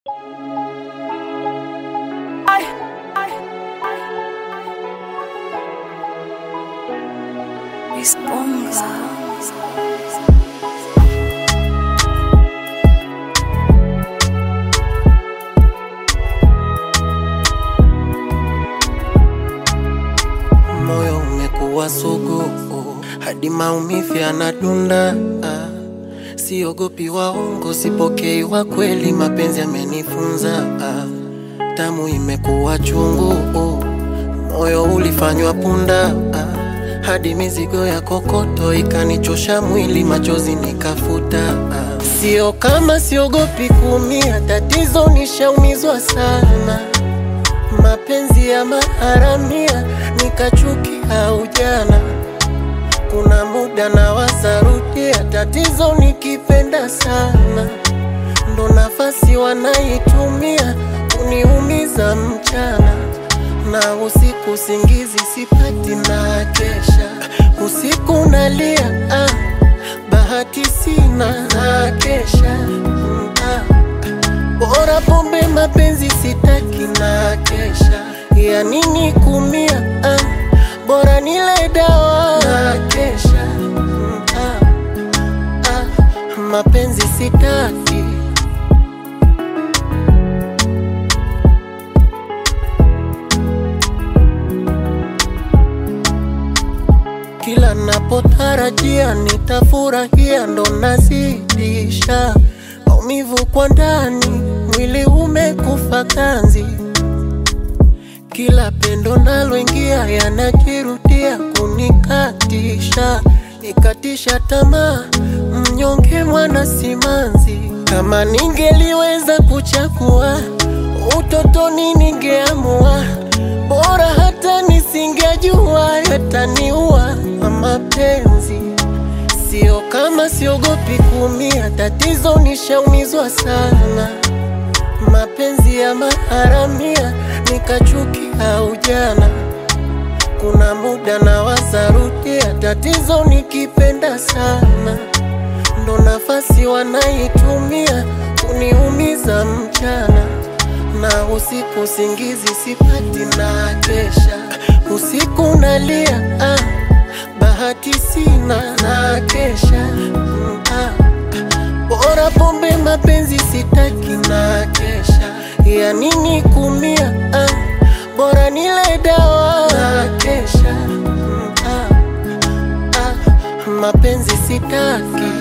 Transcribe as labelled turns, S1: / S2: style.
S1: Moyo umekuwa sugu hadi maumivu yanadunda. Siogopi waongo, sipokei wa kweli, mapenzi yamenifunza. Damu imekuwa chungu, moyo ulifanywa punda, hadi mizigo ya kokoto ikanichosha mwili, machozi nikafuta. Sio kama siogopi kuumia, tatizo nishaumizwa sana mapenzi ya maharamia nikachukia ujana. Kuna muda na wasarudia, tatizo nikipenda sana, ndo nafasi wanaitumia kuniumiza mchana na usiku, singizi sipati na kesha usiku nalia, ah, bahati sina na kesha mm, ah. Bora pombe mapenzi sitaki na kesha ya nini kumia ah, bora nile dawa na kesha mm, ah, ah, mapenzi sitaki kila napotarajia nitafurahia ndo nazidisha maumivu kwa ndani, mwili umekufa kanzi. Kila pendo naloingia yanajirudia kunikatisha, nikatisha tamaa, mnyonge mwana simanzi. Kama ningeliweza kuchagua utotoni, ningeamua bora hata nisingejua yataniua mapenzi Sio kama siogopi kuumia, tatizo nishaumizwa sana. Mapenzi ya maharamia nikachukia ujana. Kuna muda na wasarudia, tatizo nikipenda sana, ndo nafasi wanaitumia kuniumiza mchana na usiku, singizi sipati na kesha usiku nalia ah bahati sina na kesha mm, ah. Bora pombe mapenzi sitaki na kesha ya nini kumia ah. Bora nile dawa na kesha mm, ah. Ah. Mapenzi sitaki